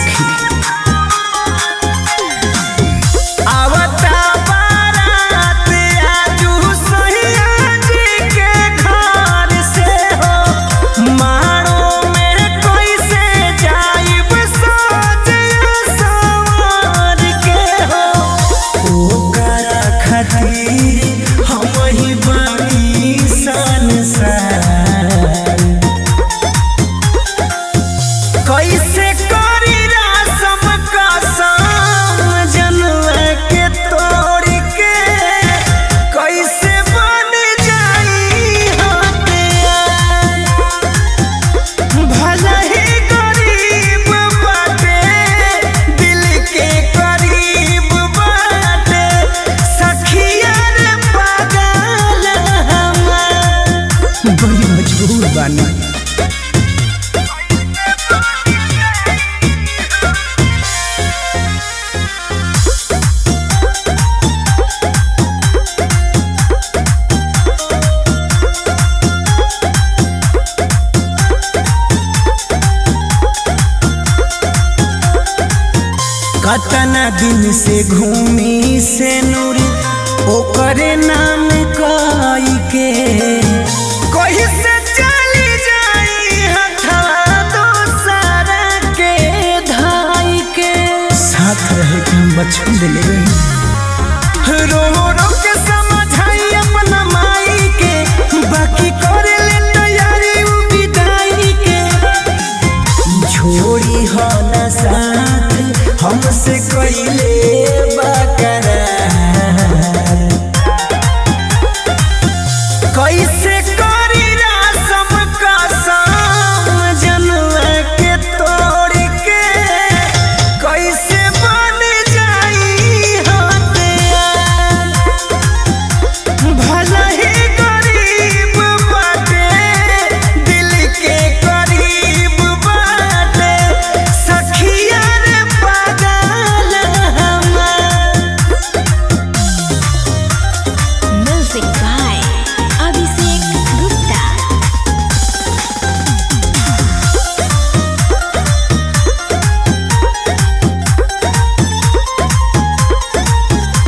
सखी आवता बारात आजू सैया जी के घर से हो मारो में कैसे जाइब सजया सवार के हो ओकरा खातिर हम ही बानी संसार कैसे करी रसम कसम जनवा के तोड़ के कैसे बन जाई हथियार भले ही गरीब बाटे दिल के करीब बाटे सखिया रे पागल हमार बड़ी मजबूर बानी कतना दिन से घूमी से नूरी ओकरे नाम कई के कहीं से चली जाई हथवा दोसरा के धाई के साथ रहे के हम बचपन दिले रही रो रो के समझाई अपना माई के बाकी करे ले तैयारी उ विदाई के छोड़ी हो न साथ हमसे कइले बकरार कैसे करी रसम कसम जनवा के तोड़ के कैसे बन जाई हथियार भले ही गरीब बाटे दिल के करीब बाटे सखिया रे पागल हमार Music by Abhishek Gupta.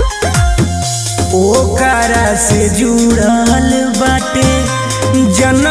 ओकरा से जुड़ल बाटे जन्म